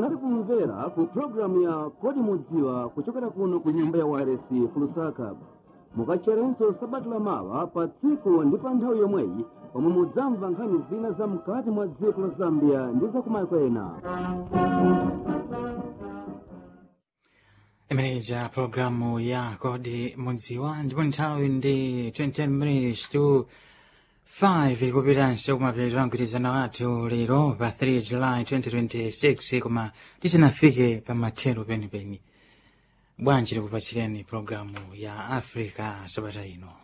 munali kumvera ku programu ya kodi mudziwa kuchokera kuno ku nyumba ya wires kulusaka mukacherenso sabata lamawa pa tsiku ndi pa nthawi yomweyi pomwe mudzamva nkhani zina za mkati mwa dziko la zambia ndi za kumayiko ena imeneja programu ya kodi mudziwa ndipo nthawi ndi 20 minutes to 5 ilikupitanso kumapeto a mgwirizano wathu lero pa 3 july 2026 koma tisanafike pa mathero penipeni bwanji tikupatsireni programu ya africa sabata ino